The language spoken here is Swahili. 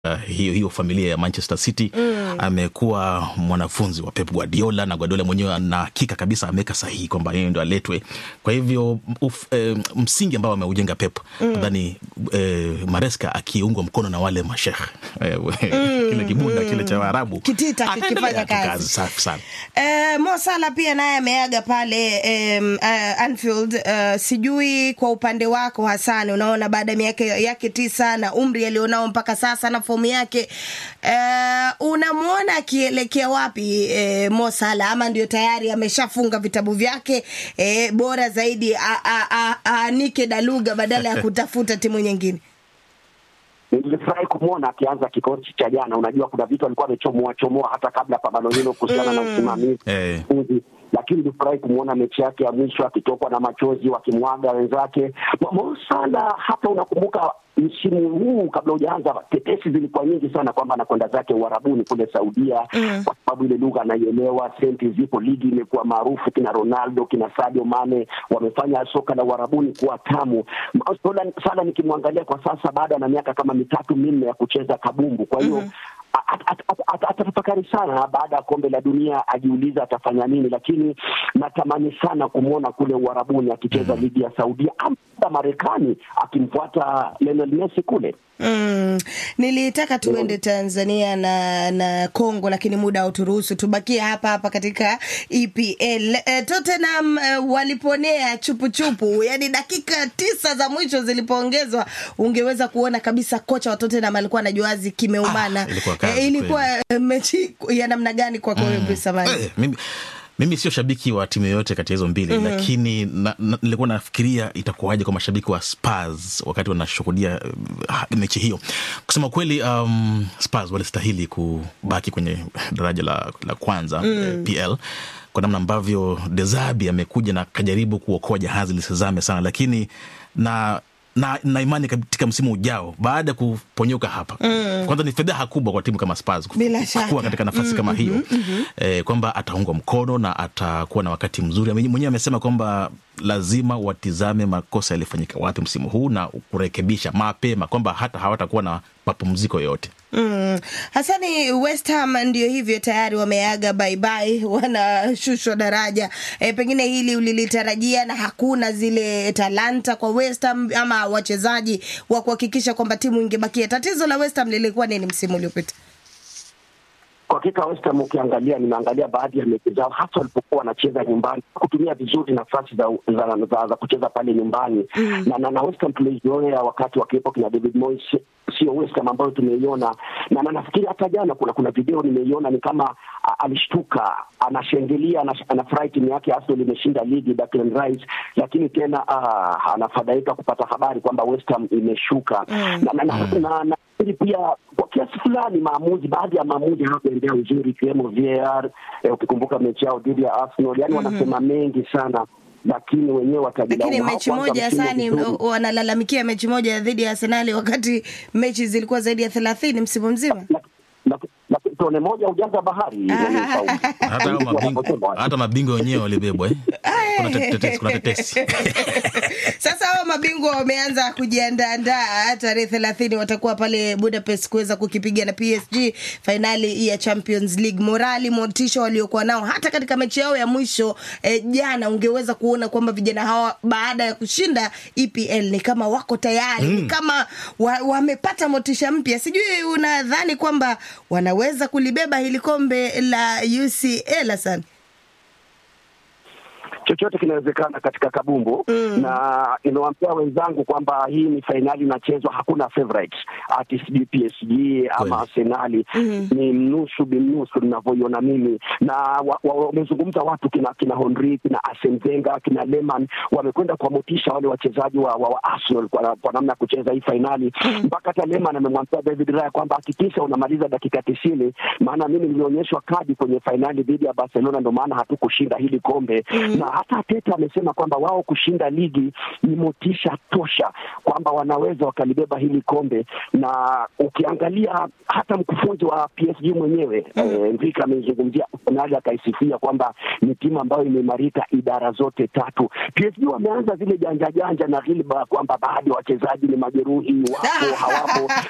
Uh, hiyo hiyo familia ya Manchester City mm. Amekuwa mwanafunzi wa Pep Guardiola na Guardiola mwenyewe na hakika kabisa ameweka sahihi kwamba yeye ndo aletwe. Kwa hivyo uf, eh, msingi ambao ameujenga Pep nadhani mm. eh, Maresca akiungwa mkono na wale mashekh eh, mm. kile kibunda kile cha Waarabu kitita kikifanya kazi safi sana. Eh, Mo Salah pia naye ameaga pale eh, uh, Anfield. Uh, sijui kwa upande wako Hasani, unaona baada ya miaka yake tisa na umri alionao mpaka sasa na fomu yake uh, unamwona akielekea wapi eh, Mo Salah ama ndio tayari ameshafunga vitabu vyake eh, bora zaidi aanike daluga badala ya kutafuta timu nyingine? Nilifurahi kumwona akianza kikosi cha jana. Unajua, kuna vitu alikuwa amechomoa chomoa hata kabla ya pambano hilo kuhusiana na usimamizi Eh. lakini nilifurahi kumwona mechi yake ya mwisho akitokwa na machozi wakimwaga wenzake. Mo Salah, hata unakumbuka msimu huu kabla hujaanza, tetesi zilikuwa nyingi sana kwamba anakwenda zake Uarabuni kule Saudia mm. kwa sababu ile lugha anaielewa, senti zipo, ligi imekuwa maarufu, kina Ronaldo kina Sadio Mane wamefanya soka la Uarabuni kuwa tamu. Salah nikimwangalia kwa sasa, baada na miaka kama mitatu minne ya kucheza kabumbu, kwa hiyo mm atatafakari sana baada ya kombe la dunia, ajiuliza atafanya nini, lakini natamani sana kumwona kule Uarabuni akicheza mm. ligi ya Saudia ama Marekani akimfuata Lionel Messi kule. Mm, nilitaka tuende Tanzania na na Kongo lakini muda hauturuhusu, tubakie hapa hapa katika EPL. E, Tottenham e, waliponea chupuchupu, yani dakika tisa za mwisho zilipoongezwa, ungeweza kuona kabisa kocha wa Tottenham alikuwa na juazi kimeumana. Ah, ilikuwa kazi e, ilikuwa kweli. mechi ya namna gani kwako wewe Bruce Amani? Eh, mimi, mimi sio shabiki wa timu yoyote kati ya hizo mbili mm-hmm. lakini na, na, nilikuwa nafikiria itakuwaje kwa mashabiki wa Spurs wakati wanashuhudia uh, mechi hiyo. Kusema kweli, um, Spurs walistahili kubaki kwenye daraja la, la kwanza mm. eh, PL kwa namna ambavyo Dezabi amekuja na kajaribu kuokoa jahazi lisizame sana, lakini na na, na imani katika msimu ujao baada ya kuponyoka hapa mm. kwanza ni fedheha kubwa kwa timu kama Spurs Bila shaka. kuwa katika nafasi mm, kama hiyo mm-hmm. eh, kwamba ataungwa mkono na atakuwa na wakati mzuri. Ame- Mwenyewe amesema kwamba lazima watizame makosa yalifanyika wapi msimu huu na kurekebisha mapema, kwamba hata hawatakuwa na mapumziko yoyote. Mm. Hasani, West Ham ndio hivyo tayari wameaga baibai, wanashushwa daraja. E, pengine hili ulilitarajia na hakuna zile talanta kwa West Ham ama wachezaji wa kuhakikisha kwamba timu ingebakia. Tatizo la West Ham lilikuwa nini msimu uliopita? Kwa hakika West Ham ukiangalia, nimeangalia baadhi ya mechi zao, hasa walipokuwa wanacheza nyumbani, kutumia vizuri nafasi za, za, za, za kucheza pale nyumbani mm. na, na, na West Ham tulizoea wakati wakiwepo kina David Moyes, sio West Ham ambayo tumeiona na, na nafikiri hata jana kuna kuna video nimeiona ni kama a, alishtuka anashangilia ana- anafurahi timu yake Arsenal imeshinda ligi Declan Rice, lakini tena ah, anafadhaika kupata habari kwamba West Ham imeshuka mm. na, na, na, na, na lakini pia kwa kiasi fulani maamuzi, baadhi ya maamuzi hayakuendea uzuri, ikiwemo VAR. Eh, ukikumbuka mechi yao dhidi ya Arsenal, yani wanasema mengi sana, lakini wenyewe watajilaumu. Lakini mechi Hawakuanza moja msimu Hasani, vizuri. wanalalamikia mechi moja dhidi ya Arsenali wakati mechi zilikuwa zaidi ya thelathini msimu mzima. Na- na- na tone moja ujaza bahari. yani, Saudi. hata hao Ndivyo mabingwa wanavyosema. hata mabingwa wenyewe walibebwa eh? kuna tetesi, kuna tetesi. Sasa hao mabingwa wameanza kujiandaandaa, tarehe thelathini watakuwa pale Budapest kuweza kukipiga na PSG fainali ya Champions League. Morali, motisha waliokuwa nao hata katika mechi yao ya mwisho eh, jana, ungeweza kuona kwamba vijana hawa baada ya kushinda EPL ni kama wako tayari mm. ni kama wa- wamepata motisha mpya. Sijui unadhani kwamba wanaweza kulibeba hili kombe la UCL Hassan? chochote kinawezekana katika kabumbu mm. na nimewaambia wenzangu kwamba hii ni fainali inachezwa, hakuna favorite ati sijui PSG ama Arsenali mm. ni mnusu binusu ninavyoiona mimi, na wamezungumza wa, wa, watu kina kina Henry kina Arsene Wenger kina Lehmann wamekwenda kuwamotisha wale wachezaji wa, wa, wa Arsenal kwa, kwa namna ya kucheza hii fainali mpaka hata Lehmann amemwambia David Raya kwamba hakikisha unamaliza dakika tisini, maana mimi nilionyeshwa kadi kwenye fainali dhidi ya Barcelona, ndio maana hatukushinda hili kombe mm. na hata Arteta amesema kwamba wao kushinda ligi ni motisha tosha kwamba wanaweza wakalibeba hili kombe, na ukiangalia hata mkufunzi wa PSG mwenyewe mm. eh, Enrique amezungumzia Arsenal akaisifia kwamba ni timu ambayo imeimarika idara zote tatu. PSG wameanza zile janja janja na ghilba kwamba baadhi ya wachezaji ni majeruhi, wapo hawapo